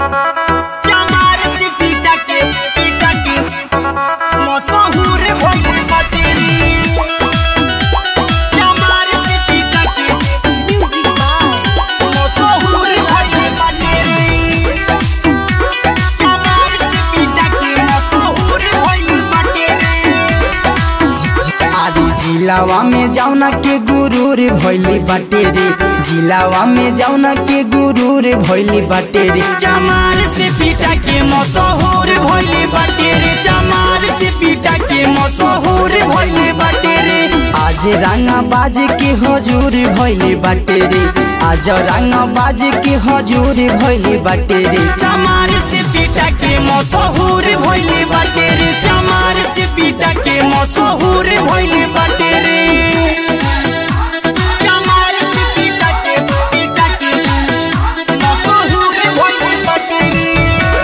चमार से पीटा के पीटा के मशहूर भइल बाटे रे चमार से पीटा के Music by मशहूर भइल बाटे रे चमार से पीटा के मशहूर भइल बाटे रे आदि जिलावा में जाऊना के गुरूर भैली बाटे रे जिलावा में जाऊना के गुरूर भैली बाटे रे चमार से पीटा के मशहूर भइले बाटे रे चमार से पीटा के मशहूर भइले बाटे रे आज रंगा बाज के हजूर भैली बाटे रे आज रंगा बाज के हजूर भैली बाटे रे चमार से पीटा के मशहूर भइले बाटे रे चमार से पीटा के मशहूर भइले बाटे रे चमार से पीटा के पीटा के मशहूर भइले बाटे रे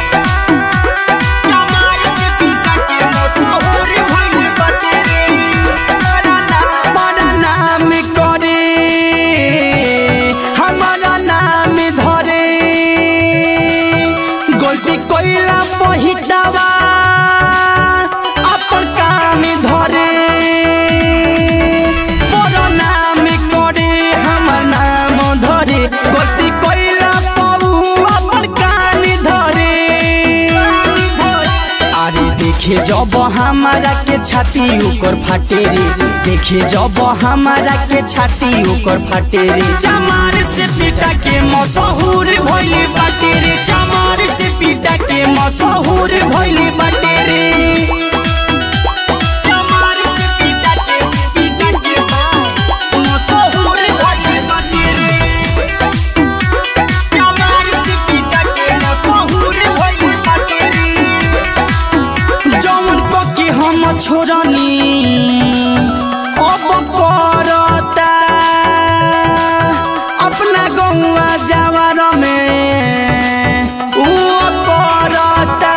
चमार से पीटा के मशहूर भइले बाटे रे हमारा नाम करे हमारा नाम धरे गलती कोइला पहितावा अपन कान धरे बड़ा नाम करे हमर नाम धरे गलती कोइला पबू अपन कान धरे अरे देखे जब हमारा के छाती ओकर फाटे रे देखे जब हमारा के छाती ओकर फाटे रे चमार से पीटा के मशहूर भइले बाटे रे चमार से पीटा के मशहूर भइले बाटे रे चमार से पीटा के पीटा के मशहूर भइले बाटे रे चमार से पीटा के मशहूर भइले बाटे रे जौन को के हम छोड़नी अब करता अपना गौआ जवार में ऊ करता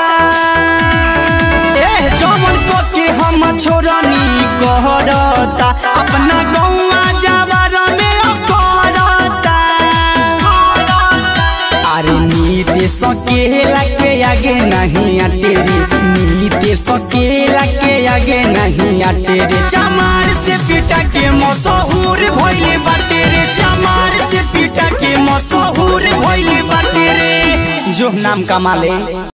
ए जौन को के हम छोड़नी करता अपना गौआ जवार में ऊ करता अरे नीते सकेला के आगे नहीं आटे रे नीते सकेला के आगे नहीं आटे रे चमार से पीटा के मशहूर भइले बाटे रे चमार से पीटा के मशहूर भइले बाटे रे जो नाम कमाले